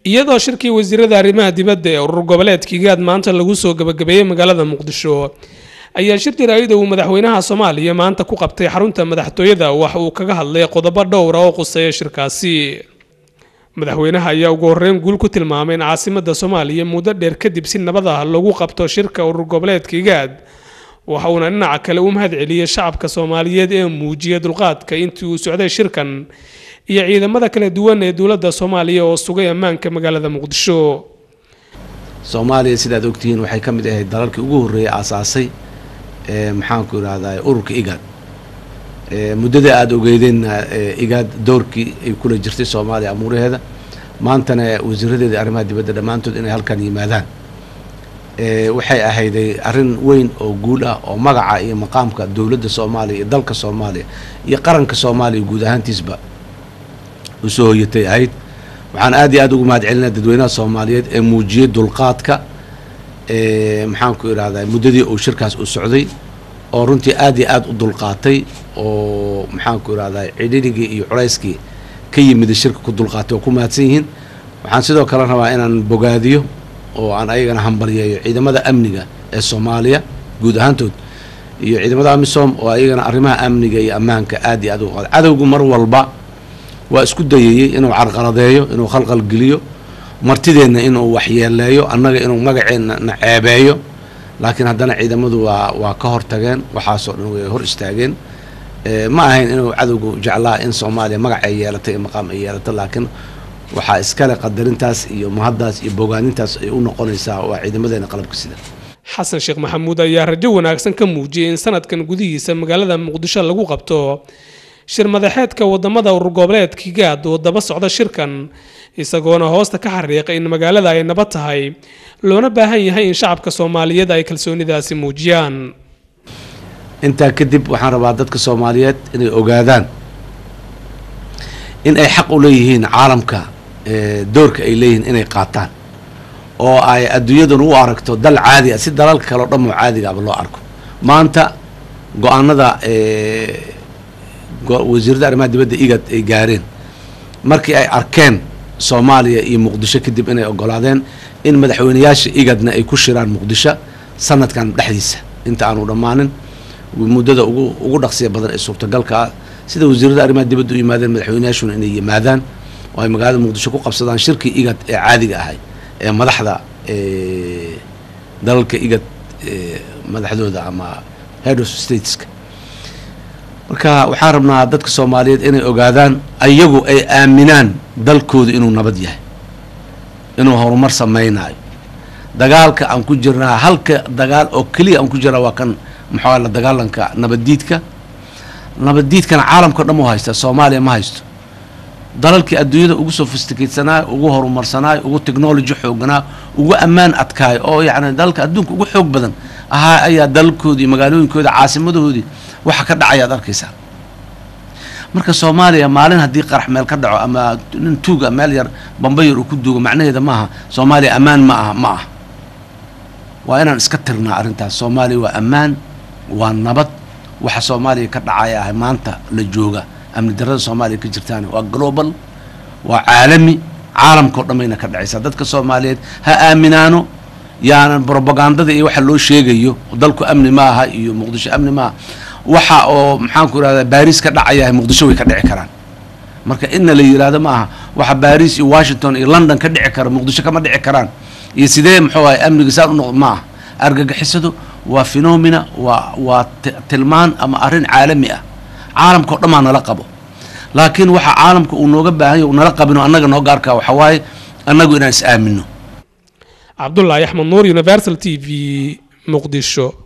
iyadoo shirkii wasiirada arrimaha dibadda ee urur goboleedka igaad maanta lagu soo gabagabeeyey magaalada muqdisho ayaa shir jaraa'ida uu madaxweynaha soomaaliya maanta ku qabtay xarunta madaxtooyada wax uu kaga hadlay qodobo dhowra oo quseeya shirkaasi madaxweynaha ayaa ugu horreyn guul ku tilmaamay in caasimada soomaaliya muddo dheer kadib si nabad ah lagu qabto shirka urur goboleedka igaad waxa uuna dhinaca kale u mahad celiyey shacabka soomaaliyeed ee muujiyay dulqaadka intii uu socday shirkan iyo ciidamada kala duwan ee dowladda soomaaliya oo sugay ammaanka magaalada muqdisho soomaaliya sidaad ogtihiin waxay ka mid ahayd dalalkii ugu horreeyay aasaasay ee maxaanku idhahdaa ururka igaad muddada aada ogeydeenna igaad doorkii ay kula jirtay soomaaliya amuuraheeda maantana wasiiradeeda arrimaha dibadda dhammaantood inay halkan yimaadaan waxay ahayday arrin weyn oo guul ah oo magaca iyo maqaamka dowladda soomaaliya iyo dalka soomaaliya iyo qaranka soomaaliya guud ahaantiisba usoo hoyatay ahayd waxaan aad iyo aad ugu mahad celinaa dadweynaha soomaaliyeed ee muujiyey dulqaadka maxaanku idhahdaa muddadii uu shirkaas u socday oo runtii aad iyo aad u dulqaatay oo maxaanku idhahdaa cidhirigii iyo culayskii ka yimida shirka ku dulqaatay oo ku mahadsan yihiin waxaan sidoo kale rabaa inaan bogaadiyo oo aan ayagana hambalyeeyo ciidamada amniga ee soomaaliya guud ahaantood iyo ciidamada amisom oo ayagana arrimaha amniga iyo ammaanka aad iyo aad uga qaada cadowgu mar walba waa isku dayayey inuu carqaladeeyo inuu khalqal geliyo martideenna inuu waxyeeleeyo annaga inuu magaceenna na ceebeeyo laakiin haddana ciidamadu waa waa ka hortageen waxaasoo dhan way hor istaageen ma ahayn inuu cadowgu jeclaa in soomaaliya magac ay yeelatay iyo maqaam ay yeelato laakiin waxaa iskale qadarintaas iyo mahaddaas iyo bogaanintaas ay u noqonaysaa waa ciidamadeena qalabka sida xasan sheekh maxamuud ayaa rajo wanaagsan ka muujiyey in sanadkan gudihiisa magaalada muqdisho lagu qabto shir madaxeedka wadamada urur goboleedka igaad oo daba socda shirkan isagoona hoosta ka xariiqay in magaalada ay nabad tahay loona baahan yahay in shacabka soomaaliyeed ay kalsoonidaasi muujiyaan intaa kadib waxaan rabaa dadka soomaaliyeed inay ogaadaan in ay xaq u leeyihiin caalamka doorka ay leeyihiin inay qaataan oo ay adduunyadan u aragto dal caadi ah si dalalka kale o dhan oo caadigaaba loo arko maanta go-aanada wasiirada arrimaha dibadda igad ay gaareen markii ay arkeen soomaaliya iyo muqdisho kadib inay ogolaadeen in madaxweyneyaasha igadna ay ku shiraan muqdisho sanadkan dhexdiisa inta aanu dhammaanin muddada ugu ugu dhaqsiya badan ee suurtagalka ah sida wasiirada arrimaha dibadda u yimaadeen madaxweyneyaashuna inay yimaadaan oo ay magaalada muqdisho ku qabsadaan shirkii igad ee caadiga ahay ee madaxda dalalka igad madaxdooda ama head of stateska marka waxaan rabnaa dadka soomaaliyeed inay ogaadaan ayagu ay aaminaan dalkooda inuu nabad yahay inuu horumar samaynayo dagaalka aan ku jirnaa halka dagaal oo keliya aan ku jirnaa waa kan maxaa la dagaalanka nabaddiidka nabaddiidkana caalamka o dhan u haysta soomaaliya ma haysto dalalkii adduunyada ugu sophisticatesanaay ugu horumarsanaay ugu technology xooganaa ugu ammaan adkaay oo yacni dalalka adduunka ugu xoog badan ahaa ayaa dalalkoodii magaalooyinkooda caasimadahoodii waxa ka dhacayaad arkaysaa marka soomaaliya maalin haddii qarax meel ka dhaco ama nin tuuga meel yar bambayar uu ku duugo macnaheeda maaha soomaaliya ammaan ma aha ma ah waa inaan iska tirnaa arrintaas soomaaliya waa ammaan waa nabad waxa soomaaliya ka dhacaya ah maanta la jooga amni darada soomaaliya ka jirtaan waa global waa caalami caalamka o dhammayna ka dhacaysaa dadka soomaaliyeed ha aaminaano yaanan brobagandada iyo waxa loo sheegayo dalku amni ma aha iyo muqdisho amni maaha waxa oo maxaanku irahdaa baris ka dhacayahay muqdisho way ka dhici karaan marka inna la yidhaahdo ma aha waxa baris iyo washington iyo london ka dhici kara muqdisho kama dhici karaan iyo sidee muxuu ahay amniga saan u noqdo ma aha argagixisadu waa phenomena waa waa tilmaan ama arrin caalami ah caalamka o dhan maa nala qabo laakiin waxa caalamka uu nooga baahanya nala qabino annaga noo gaarkaa waxa waaye annagu inaan is aamino cabdulaahi axmed nuur universal t v muqdisho